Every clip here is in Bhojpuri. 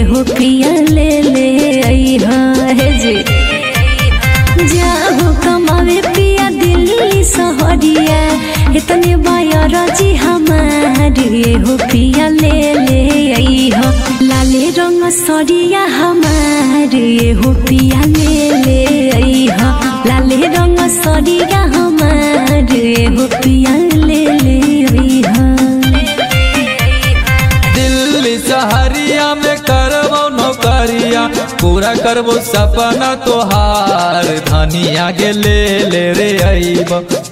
हो पिया ले ले आई है जी जाहो कमावे पिया दिल्ली सहरिया इतने बायर जी हमारे हो पिया ले ले आई हो लाले रंग सरिया हमारे हो पिया ले ले आई हो लाले रंग सरिया हमारे हो पिया ले ले आई हो दिल्ली सहरिया में करबो नौकरिया पूरा करबो सपना तोहार धनिया के ले ले रे अइब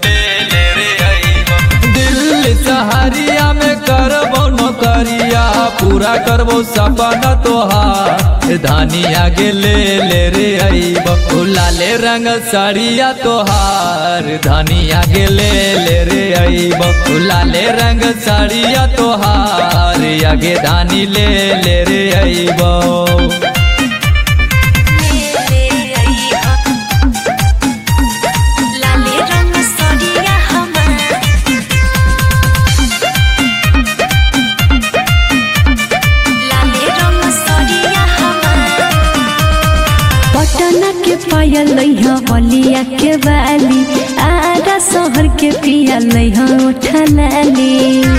दिल्ली सहरिया में करबो नौकरिया पूरा करबो सपना तोहार धनिया के ले ले रे अइब लाले रंग साड़िया तोहार धनिया के ले ले रे अइब लाले रंग साड़िया तोहार आगे धानी ले ले रे अइब लाले रंग सरिया हमार लाले रंग सरिया हमार पटना के पायल लइहा बलिया के बाली आरा शहर के पिया लइहा उठलाली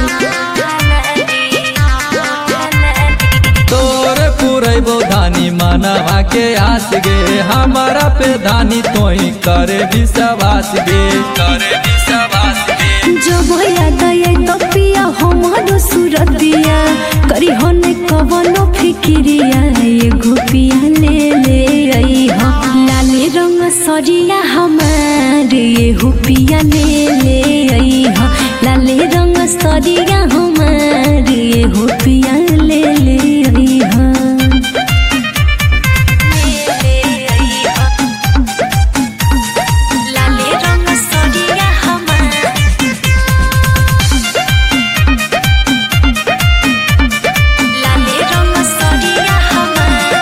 तोरे पुरैबो धानी मनवा के आस गे हमारा पे धानी तोही करे विश्वास गे करे विश्वास गे जब याद आए तो पिया हमारो सूरतिया करी होने कवनो फिक्रिया एगो पिया ले ले आई हो लाले रंग सरिया हमारे एगो पिया ले ले आई हो लाले रंग सरिया हमारे एगो पिया ले ले आई हो लाले रंग सरिया हमार लाले रंग सरिया हमार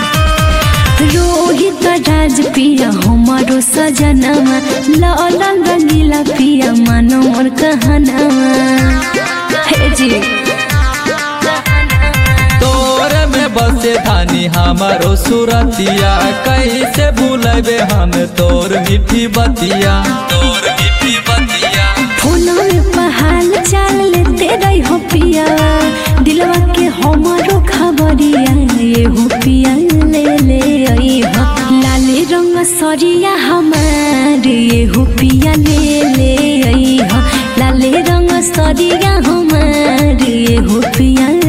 रोहित राज पिया हमारो सजनवा लाल रंगीला पिया मानो मोर कहनवा हे जी तोरे में बसे धानी हमारो सुरतिया कैसे भूलबे हम तोर मीठी बतिया तोर मीठी बतिया फोनो में पहाल चाल लेते रही हो पिया दिलवा के हमारो खबरिया ये हो पिया ले ले आई हो लाले रंग सरिया हमारे ये हो पिया ले ले आई हो लाले रंग सरिया हमारे ये हो पिया